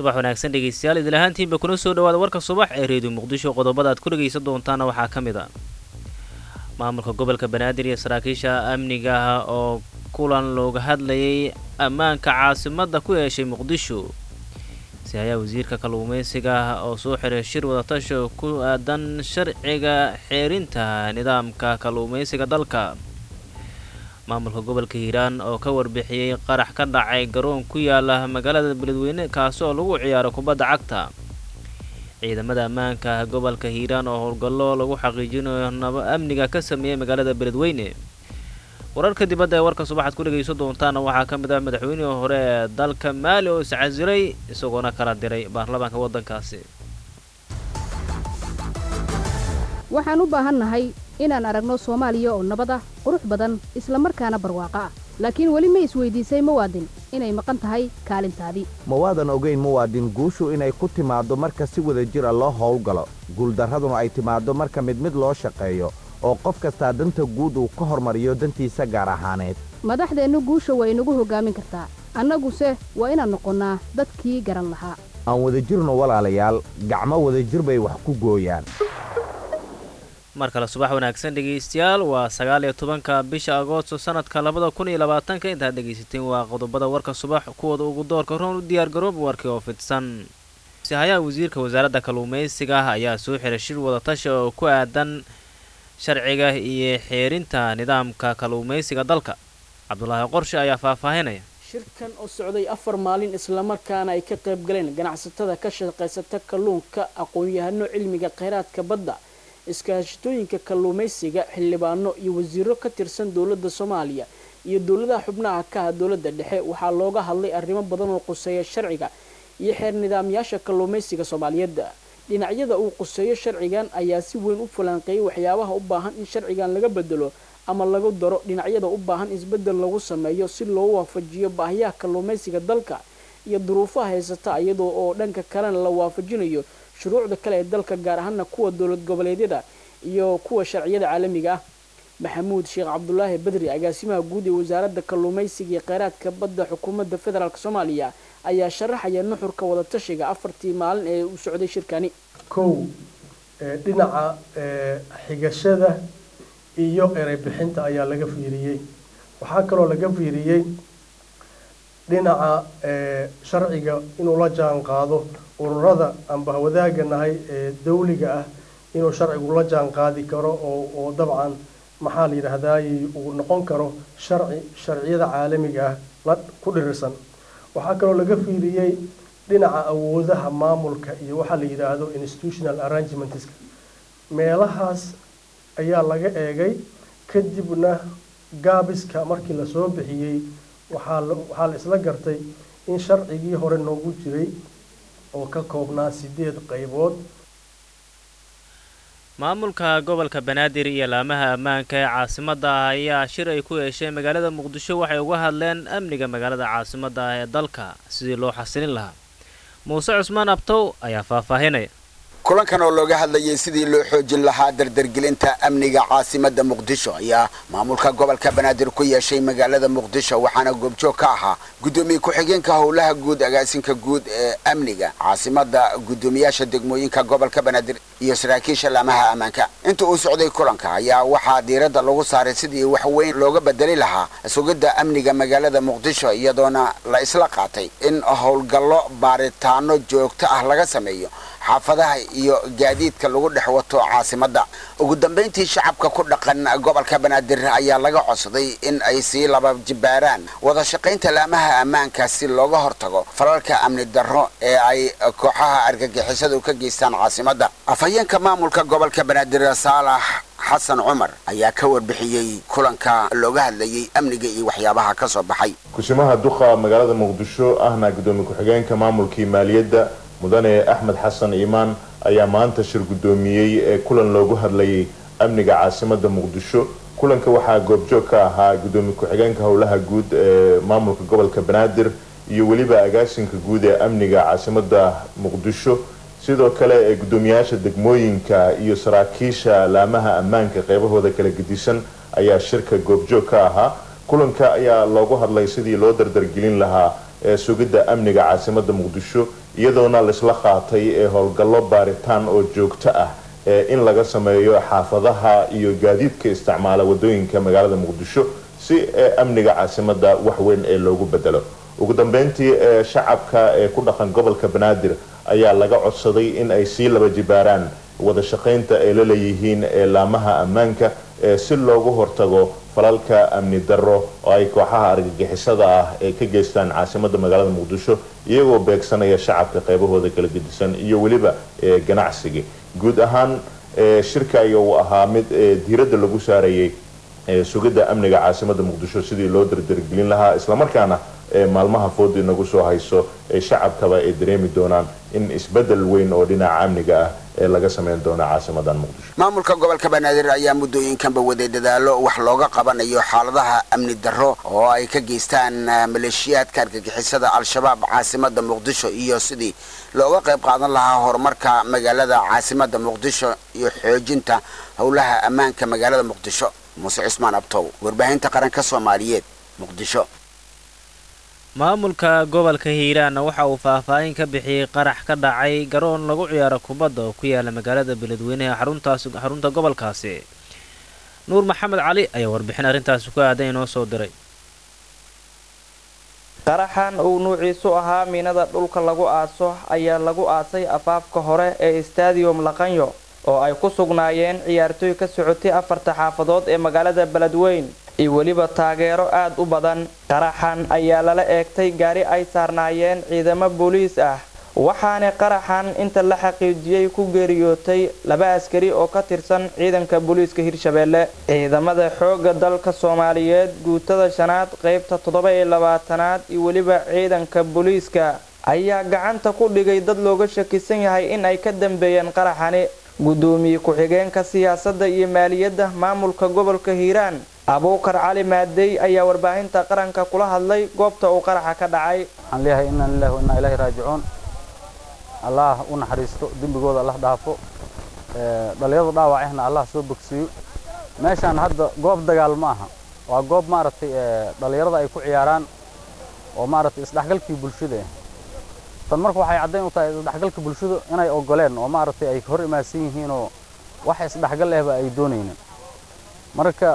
subax wanaagsan dhegeystayaal idil ahaantiinba kuna soo dhawaada warka subax ee reediyo muqdisho qodobada aad ku dhegaysan doontaana waxaa ka mid a maamulka gobolka banaadir iyo saraakiisha amniga ah oo kulan looga hadlayay ammaanka caasimadda ku yeeshay muqdisho sihayaa wasiirka kalluumeysiga oo soo xiray shir wadatasha ku aadan sharciga xeerinta nidaamka kalluumeysiga dalka maamulka gobolka hiiraan oo ka warbixiyey qarax ka dhacay garoon ku yaala magaalada beledweyne kaasi oo lagu ciyaaro kubadda cagta ciidamada ammaanka gobolka hiiraan oo howlgallo lagu xaqiijinayo naba amniga ka sameeyey magaalada beledweyne wararka dibadda ee warka subaxaad ku dhegaysan doontaana waxaa ka mid ah madaxweynihii hore ee dalka maali oo iscasiray isagoona kala diray baarlamaanka waddankaasi waxaan u baahannahay inaan aragno soomaaliya oo nabad ah qurux badan isla markaana barwaaqo ah laakiin weli ma isweydiisay muwaadin inay maqan tahay kaalintaadii ma waadan ogayn muwaadin guushu inay ku timaaddo marka si wada jira loo howlgalo guuldarraduna ay timaaddo marka mid mid loo shaqeeyo oo qof kastaa danta guud uu ka hormariyo dantiisa gaar ahaaneed madaxdeennu guusha waa inagu hoggaamin kartaa annaguse waa inaan noqonnaa dadkii garan lahaa aan wadajirno walaalayaal gacmo wadajir bay wax ku gooyaan mar kale subax wanaagsan dhegaystayaal waa sagaal iyo tobanka bisha agoosto sanadka labada kun iyo labaatanka intaad dhegaysateen waa qodobada warka subax kuwooda ugu doorka roon u diyaargaroob warkii oo fidsan sihayaha wasiirka wasaaradda kalluumeysiga ayaa soo xiray shir wadatasha oo ku aadan sharciga iyo xeerinta nidaamka kalluumeysiga dalka cabdulaahi qorshe ayaa faahfaahinaya shirkan oo socday afar maalin islamarkaana ay ka qayb galeen ganacsatada ka shaqaysata kalluunka aqoon-yahano cilmiga kheyraadka badda iskaashatooyinka kalluumaysiga xildhibaano iyo wasiiro ka tirsan dowladda soomaaliya iyo dowladaha xubnaha ka ah dowladda dhexe waxaa looga hadlay arrimo badan oo quseeya sharciga iyo xeer nidaamyaasha kalluumaysiga soomaaliyeed dhinacyada uu quseeyo sharcigan ayaa si weyn u falanqeeyay waxyaabaha u baahan in sharcigan laga bedelo ama lagu daro dhinacyada u baahan isbeddel lagu sameeyo si loo waafajiyo baahiyaha kalluumaysiga dalka iyo duruufaha haysata iyadoo oo dhanka kalena la waafajinayo shuruucda kale ee dalka gaar ahaana kuwa dowlad goboleedyada iyo kuwa sharciyada caalamiga ah maxamuud sheekh cabdulaahi badri agaasimaha guud ee wasaaradda kalluumaysiga iyo kheyraadka badda xukuumadda federaalk soomaaliya ayaa sharaxaya nuxurka wadatashiga afartii maalin ee uu socday shirkani kow dhinaca xigashada iyo erey bixinta ayaa laga fiiriyey waxaa kaloo laga fiiriyey dhinaca sharciga inuu la jaan qaado ururada amba wadaaga nahay ee dawliga ah inuu sharcigu la jaan qaadi karo oo oo dabcan maxaa la yidhaahdaayey uu noqon karo sharci sharciyada caalamiga ah la ku dhirirsan waxaa kaloo laga fiiriyey dhinaca awoodaha maamulka iyo waxaa la yidhaahdo institutional arrangements meelahaas ayaa laga eegay kadibna gaabiska markii lasoo bixiyey waxaa waxaa la isla gartay in sharcigii hore noogu jiray oo ka koobnaa sideed qaybood maamulka gobolka banaadir iyo laamaha ammaanka ee caasimadda ah ayaa shir ay ku yeesheen magaalada muqdisho waxay uga hadleen amniga magaalada caasimadda ah ee dalka sidii loo xasilin lahaa muuse cusmaan abtow ayaa faahfaahinaya kulankan oo looga hadlayay sidii loo xoojin lahaa dardargelinta amniga caasimadda muqdisho ayaa maamulka gobolka banaadir ku yeeshay magaalada muqdisho waxaana goobjoog ka ahaa guddoomiye ku-xigeenka howlaha guud agaasinka guud ee amniga caasimadda guddoomiyaasha degmooyinka gobolka banaadir iyo saraakiisha laamaha ammaanka inta uu socday kulanka ayaa waxaa diiradda lagu saaray sidii wax weyn looga bedeli lahaa sugidda amniga magaalada muqdisho iyadoona la isla qaatay in howlgallo baaritaano joogto ah laga sameeyo xaafadaha iyo gaadiidka lagu dhex wato caasimadda ugu dambayntii shacabka ku dhaqan gobolka banaadir ayaa laga codsaday in ay sii laba jibaaraan wada shaqaynta laamaha ammaanka si looga hortago falalka amni darro ee ay kooxaha argagixisadu ka geystaan caasimadda afhayeenka maamulka gobolka banaadir saalax xasan cumar ayaa ka warbixiyey kulanka looga hadlayay amniga iyo waxyaabaha ka soo baxay kusimaha duqa magaalada muqdisho ahna gudoomiye ku-xigeenka maamulkii maaliyadda mudane axmed xasan iimaan ayaa maanta shir guddoomiyey ee kulan loogu hadlayay amniga caasimadda muqdisho kulanka waxaa goobjoog ka ahaa gudoomiye ku-xigeenka howlaha guud ee maamulka gobolka banaadir iyo weliba agaasinka guud ee amniga caasimadda muqdisho sidoo kale ee guddoomiyaasha degmooyinka iyo saraakiisha laamaha ammaanka qeybahooda kala gedisan ayaa shirka goobjoog ka ahaa kulanka ayaa loogu hadlay sidii loo dardargelin lahaa ee sugidda amniga caasimada muqdisho iyadoona laisla qaatay ee howlgallo baaritaan oo joogto ah ee in laga sameeyo xaafadaha iyo gaadiidka isticmaala wadooyinka magaalada muqdisho si ee amniga caasimada wax weyn ee loogu bedelo ugu dambeyntii ee shacabka ee ku dhaqan gobolka banaadir ayaa laga codsaday in ay sii laba jibaaraan wada shaqaynta ay la leeyihiin ee laamaha ammaanka ee si loogu hortago falalka amni darro oo ay kooxaha argagixisada ah ee ka geystaan caasimada magaalada muqdisho iyagoo beegsanaya shacabka qaybahooda kala gedisan iyo weliba ee ganacsiga guud ahaan ee shirka ayaa uu ahaa mid ee diiradda lagu saarayay ee sugidda amniga caasimada muqdisho sidii loo dardargelin lahaa islamarkaana ee maalmaha fooda inagu soo hayso ee shacabkaba ay dareemi doonaan in isbedel weyn oo dhinaca amniga ah ee laga sameyn doono caasimadan muqdisho maamulka gobolka banaadir ayaa muddooyinkanba waday dadaalo wax looga qabanayo xaaladaha amni darro oo ay ka geystaan maleeshiyaadka argagixisada al-shabaab caasimada muqdisho iyo sidii looga qayb qaadan lahaa horumarka magaalada caasimada muqdisho iyo xoojinta howlaha ammaanka magaalada muqdisho muuse cismaan abtow warbaahinta qaranka soomaaliyeed muqdisho maamulka gobolka hiiraanna waxa uu faahfaahin ka bixiyey qarax ka dhacay garoon lagu ciyaaro kubadda oo ku yaala magaalada beledweyneha xaruntaas xarunta gobolkaasi nuur maxamed cali ayaa warbixin arrintaasi ku aadan inoo soo diray qaraxan uu nuuciisu ahaa miinada dhulka lagu aaso ayaa lagu aasay afaafka hore ee stadium laqanyo oo ay ku sugnaayeen ciyaartooy ka socotay afarta xaafadood ee magaalada beledweyn iyo weliba taageero aad u badan qaraxan ayaa lala eegtay gaari ay saarnaayeen ciidamo booliis ah waxaana qaraxan inta la xaqiijiyey ku geeriyootay laba askari oo ka tirsan ciidanka booliiska hirshabeelle ciidamada xoogga dalka soomaaliyeed guutada shanaad qaybta toddoba iyo labaatanaad iyo weliba ciidanka booliiska ayaa gacanta ku dhigay dad looga shakisan yahay in ay ka dambeeyeen qaraxani gudoomiye ku-xigeenka siyaasadda iyo maaliyadda maamulka gobolka hiiraan abuukar cali maadey ayaa warbaahinta qaranka kula hadlay goobta uu qaraxa ka dhacay waxaan leeyahay inna lillahi wa innaa ilaahi raajicuun allah u naxariisto dembigooda allah dhaafo dhalinyarada dhaawacehna allah soo bogsiiyo meeshaan hadda goob dagaal ma aha waa goob maaragtay dhalinyarada ay ku ciyaaraan oo maaragtay isdhexgalkii bulshada ah tan marka waxay caddayn u tahay isdhexgalka bulshada inay ogoleen oo maaragtay ay hor imaadsan yihiinoo wax isdhexgal ahba ay doonaynin marka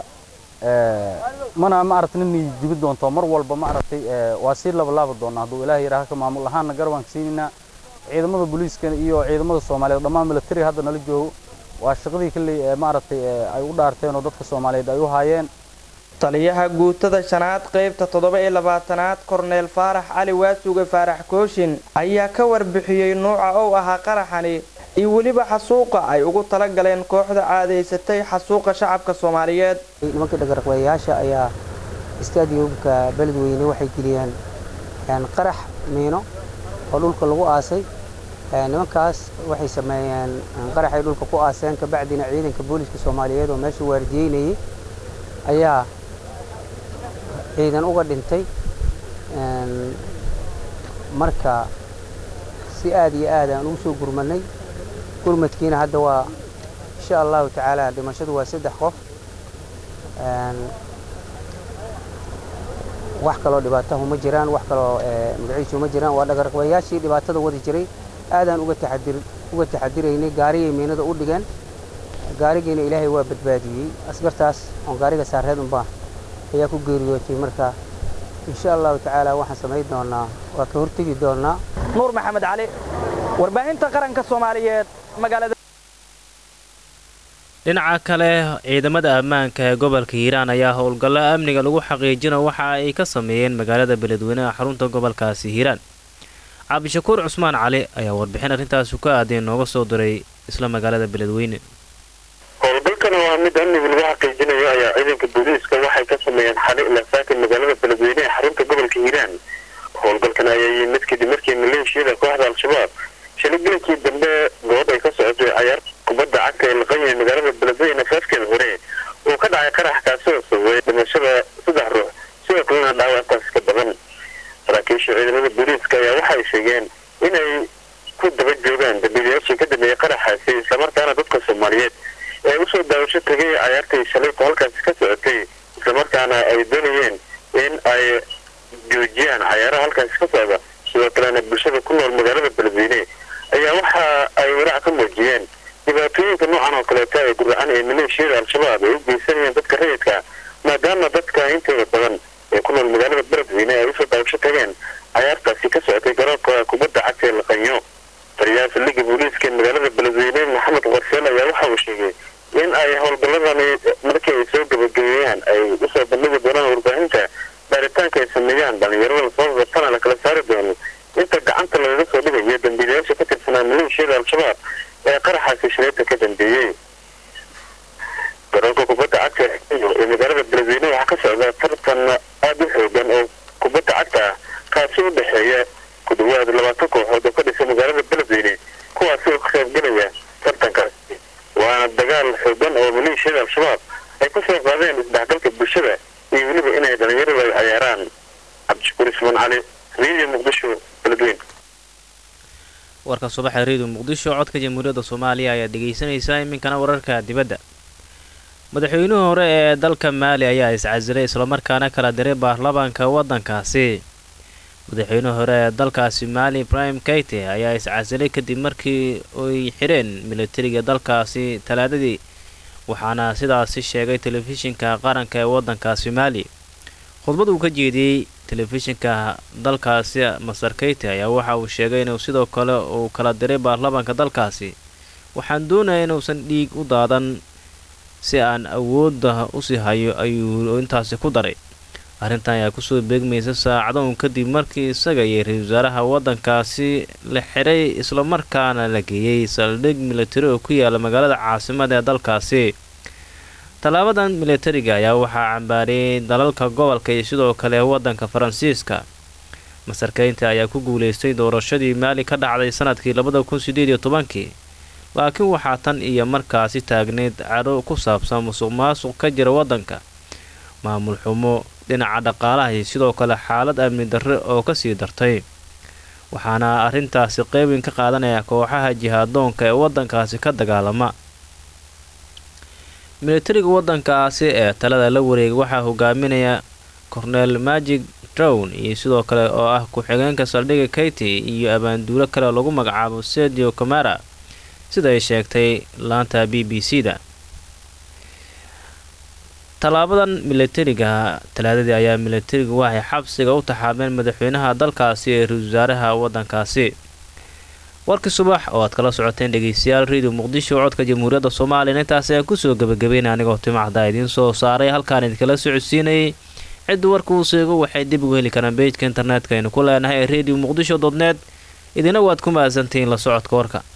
mana maaragtay nin jibi doonto mar walba maaragtay waa sii labalaaba doonaa hadduu ilaahay yidhaaha ka maamul ahaanna garabaan ka siinaynaa ciidamada booliiska iyo ciidamada soomaaliyeed dhammaan military hadda nala joogo waa shaqadii kalley maaragtay ay u dhaarteen oo dadka soomaaliyeed ay u haayeen taliyaha guutada shanaad qaybta toddoba iyo labaatanaad korneel faarax cali waasuge faarax kooshin ayaa ka warbixiyey nuuca ou ahaa qaraxani iyo weliba xasuuqa ay ugu tala galeen kooxda caadaysatay xasuuqa shacabka soomaaliyeed nimankii dhagaraqbayayaasha ayaa istaadiyumka beledweyne waxay geliyeen qarax miino oo dhulka lagu aasay nimankaas waxay sameeyeen qaraxay dhulka ku aaseen kabacdina ciidanka booliiska soomaaliyeed oo meesha waardiyeynayay ayaa ciidan uga dhintay marka si aad iyo aad aan ugu soo gurmanay gurmadkiina hadda waa insha allahu tacaala dhimashadu waa saddex qof wax kaloo dhibaatahu ma jiraan wax kaloo magaciisu ma jiraan waa dhagarqabayaashii dhibaatada wadi jiray aadaan uga taxadir uga taxadiraynay gaariyay miinada u dhigeen gaarigiina ilaahay waa badbaadiyey askartaas oon gaariga saareed unbaa ayaa ku geeriyootay marka insha allahu tacaala waxaan samayn doonaa waa ka hortegi doonaa nuur maxamed cali warbaahinta qaranka soomaaliyeed magaalada dhinaca kale ciidamada ammaanka ee gobolka hiiraan ayaa howlgallo amniga lagu xaqiijina waxa ay ka sameeyeen magaalada beledweyneha xarunta gobolkaasi hiiraan cabdishakuur cusmaan cali ayaa warbixin arrintaasi ku aaday nooga soo diray isla magaalada beledweyne howlgalkan waa mid amniga lagu xaqiijinayo ayaa ciidanka booliiska waxay ka sameeyeen xali ilaasaakan magaalada beledweyne ee xarunta gobolka hiiraan howlgalkan ayaa yimid mid kadib markii maleeshiyada kooxda al-shabaab shalay gelinkii dambe goob ay ka socotay cayaar kubadda cagta ee laqanya magaalada beledweyne afaafkeeda hore uu ka dhacay qarax kaasi oo sababay dhimashada saddex ruux sidoo kalena dhaawacaas ka badan saraakiisha ciidamada booliiska ayaa waxay sheegeen inay ku daba joogaan dambiilayaashii ka dambeeyay qaraxaasi islamarkaana dadka soomaaliyeed ee usoo daawasho tegay cayaartii shalayku halkaasi ka socotay islamarkaana ay doonayeen in ay joojiyaan cayaaraha halkaasi ka socda sidoo kalena bulshada ku nool magaalada beledweyne ayaa waxa ay walaac ka muujiyeen dhibaatooyinka noocan oo kaleeta ee guracan ee maleeshiyada al-shabaab ay u geysanayeen dadka rayidka maadaama dadka intooda badan ee ku nool magaalada beledweyne ay usoo daabasho tageen cayaartaasi ka socotay garoonka kubadda cagta ee laqanyo taliyaha saldhigga booliiska ee magaalada beledweyne maxamed qarseel ayaa waxa uu sheegay in ay howlgalladani markii ay soo gabagabeeyaan ay usoo bandhigi doonaan warbaahinta baaritaanka ay sameeyaan dhalinyarada lasoo qabtana la kala saari doono inta gacanta lagaga soo dhigayo dambiilayaasha ka tirsanaa maleeshiyada al-shabaab ee qaraxaasi shireeta ka dambeeyey garoonka kubadda cagta ee magaalada beledweyne waxaa ka socda tartan aada u xoogan oo kubadda cagta ah kaasi u dhexeeya ku dhawaad labaatan kooxood oo ka dhisa magaalada beledweyne kuwaasi oo ka qaybgelaya tartankaasi waana dagaal xoogan oo maleeshiyada al-shabaab ay ku soo qaadeen isdhexgalka bulshada iyo weliba inay dhalinyaradu ay cayaaraan cabdishakuur ismaan cali radio muqdisho beledweyne warka subaxa reediyo muqdisho codka jamhuuriyadda soomaaliya ayaa dhegaysanaysaa iminkana wararka dibadda madaxweynihii hore ee dalka maali ayaa iscasilay islamarkaana kala diray baarlamaanka waddankaasi madaxweynihii hore ee dalkaasi maali ibrahim kayte ayaa iscasilay kadib markii ay xidheen militariga dalkaasi talaadadii waxaana sidaasi sheegay telefishinka qaranka ee waddankaasi maali khudbad uu ka jeediyey telefishinka dalkaasi masar kayte ayaa waxa uu sheegay inuu sidoo kale uu kala diray baarlamaanka dalkaasi waxaan doonaya inuusan dhiig u daadan si aan awoodda usii hayo ayuu intaasi ku daray arrintan ayaa kusoo beegmaysa saacadoon kadib markii isaga iyo ra-isul wasaaraha waddankaasi la xidhay islamarkaana la geeyey saldhig militari oo ku yaala magaalada caasimada ee dalkaasi tallaabadan militariga ayaa waxaa cambaariyey dalalka gobolka iyo sidoo kale waddanka faransiiska masarkeynta ayaa ku guulaystay doorashadii maali ka dhacday sanadkii labada kun sideed iyo tobankii laakiin waxaa tan iyo markaasi taagneyd cadho ku saabsan musuq maasuq ka jira waddanka maamul xumo dhinaca dhaqaalaha iyo sidoo kale xaalad amni darre oo kasii dartay waxaana arrintaasi qeybin ka qaadanaya kooxaha jihaadoonka ee waddankaasi ka dagaalama militariga waddankaasi ee talada la wareegay waxaa hogaaminaya cornel magig drown iyo sidoo kale oo ah ku-xigeenka saldhigga kayti iyo abaanduulo kale lagu magacaabo sedio camara sida ay sheegtay laanta b b c da tallaabadan militariga talaadadii ayaa militarigu waxay xabsiga u taxaabeen madaxweynaha dalkaasi ee ra-isul wasaaraha waddankaasi warkii subax oo aad kala socoteen dhegeystayaal radio muqdisho codka jamhuuriyadda soomaaliya intaas ayaa kusoo gabagabeynaya anigoo timacda idiin soo saaray halkaan idinkala socodsiinayay cidda warka uu seego waxay dib ugu heli karaan bejka internetka aynu ku leenahay ee radio muqdisho dodneed idina waad ku mahadsantihiin la socodka warka